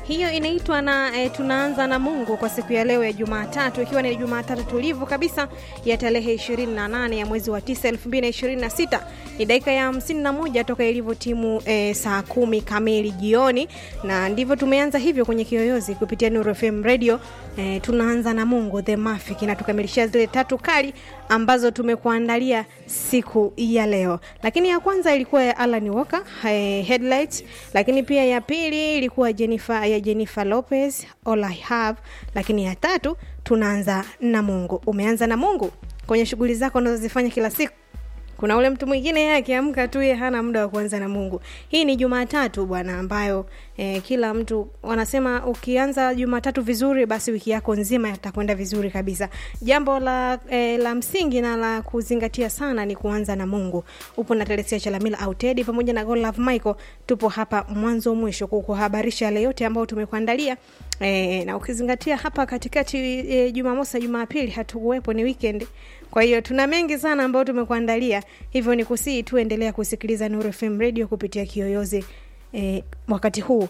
hiyo inaitwa na e, tunaanza na Mungu kwa siku ya leo ya Jumatatu, ikiwa ni Jumatatu tulivu kabisa ya tarehe 28 ya mwezi wa 9 2026. Ni dakika ya 51 toka ilivyo timu e, saa kumi kamili jioni, na ndivyo tumeanza hivyo kwenye kiyoyozi kupitia Nuru FM Radio. E, tunaanza na Mungu the Mafik na tukamilishia zile tatu kali ambazo tumekuandalia siku ya leo, lakini ya kwanza ilikuwa ya Alan Walker eh, Headlights, lakini pia ya pili ilikuwa Jennifer, ya Jennifer Lopez All I Have, lakini ya tatu tunaanza na Mungu. Umeanza na Mungu kwenye shughuli zako unazozifanya kila siku. Kuna ule mtu mwingine yeye akiamka tu yeye hana muda wa kuanza na Mungu. Hii ni Jumatatu bwana, ambayo eh, kila mtu wanasema ukianza Jumatatu vizuri, basi wiki yako nzima itakwenda vizuri kabisa. Jambo la eh, la msingi na la kuzingatia sana ni kuanza na Mungu. Upo na Telesia Chalamila au Teddy pamoja na God Love Michael, tupo hapa mwanzo mwisho kukuhabarisha yale yote ambayo tumekuandalia. E, na ukizingatia hapa katikati e, Jumamosi na Jumapili hatukuwepo, ni weekend. Kwa hiyo tuna mengi sana ambayo tumekuandalia, hivyo ni kusii tu endelea kusikiliza Nuru FM Radio kupitia kiyoyozi e, wakati huu,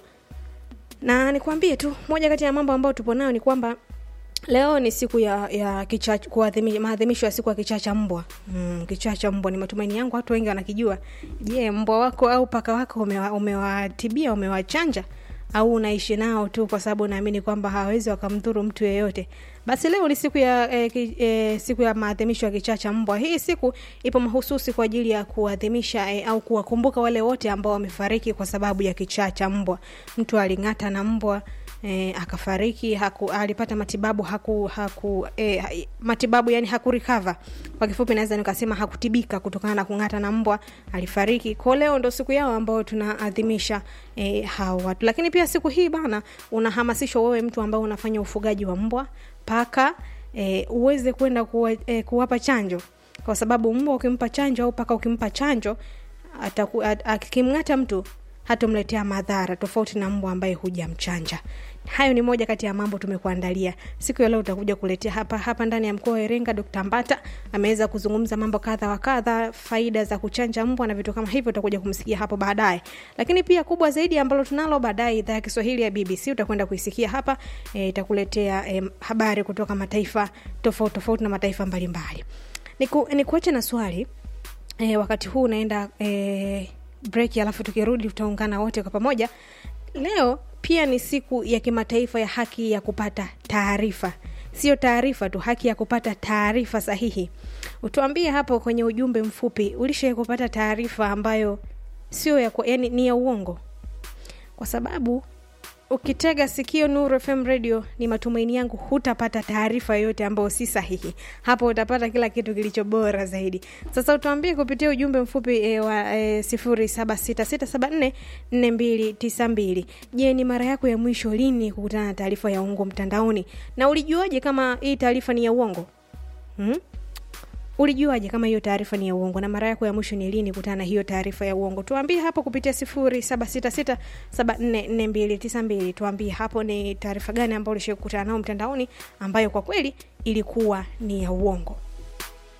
na nikwambie tu moja kati ya mambo ambayo tupo nayo ni kwamba leo ni siku ya, ya maadhimisho ya siku ya kichaa cha mbwa. Mm, kichaa cha mbwa ni matumaini yangu watu wengi wanakijua. Je, mbwa wako au paka wako umewatibia, umewachanja au unaishi nao tu kwa sababu unaamini kwamba hawawezi wakamdhuru mtu yeyote? Basi leo ni siku ya eh, eh, siku ya maadhimisho ya kichaa cha mbwa. Hii siku ipo mahususi kwa ajili ya kuadhimisha eh, au kuwakumbuka wale wote ambao wamefariki kwa sababu ya kichaa cha mbwa. Mtu aling'ata na mbwa E, akafariki haku, alipata matibabu haku, haku e, matibabu yani hakurikava. Kwa kifupi naweza nikasema hakutibika kutokana na kung'ata na mbwa, alifariki. Kwa leo ndo siku yao ambayo tunaadhimisha e, hao watu. Lakini pia siku hii bana, unahamasishwa wewe mtu ambao unafanya ufugaji wa mbwa, paka e, uweze kwenda kuwa, e, kuwapa chanjo, kwa sababu mbwa ukimpa chanjo au paka ukimpa chanjo akimng'ata mtu hatomletea madhara tofauti na mbwa ambaye hujamchanja. Hayo ni moja kati ya mambo tumekuandalia siku ya leo. Utakuja kuletea hapa hapa ndani ya mkoa wa Iringa. Dr. Mbata ameweza kuzungumza mambo kadha wa kadha, faida za kuchanja mbwa na vitu kama hivyo, utakuja kumsikia hapo baadaye. Lakini pia kubwa zaidi ambalo tunalo baadaye, idhaa ya Kiswahili ya BBC utakwenda kuisikia hapa, itakuletea e, habari kutoka mataifa tofauti tofauti na mataifa mbalimbali. Niku, nikuache na swali e, wakati huu unaenda e, break alafu tukirudi tutaungana wote kwa pamoja. Leo pia ni siku ya kimataifa ya haki ya kupata taarifa, sio taarifa tu, haki ya kupata taarifa sahihi. Utuambie hapo kwenye ujumbe mfupi, ulishawahi kupata taarifa ambayo sio ya, yani ni ya uongo? Kwa sababu ukitega sikio Nuru FM Radio, ni matumaini yangu hutapata taarifa yoyote ambayo si sahihi. Hapo utapata kila kitu kilicho bora zaidi. Sasa utuambie kupitia ujumbe mfupi e, wa e, sifuri saba sita sita saba nne nne mbili tisa mbili. Je, ni mara yako ya mwisho lini kukutana na taarifa ya uongo mtandaoni, na ulijuaje kama hii taarifa ni ya uongo hmm? Ulijuaje kama hiyo taarifa ni ya uongo? Na mara yako ya mwisho ni lini kutana na hiyo taarifa ya uongo? Tuambie hapo kupitia sifuri saba sita sita saba nne nne mbili tisa mbili. Tuambie hapo ni taarifa gani ambayo ulishakutana nao mtandaoni ambayo kwa kweli ilikuwa ni ya uongo.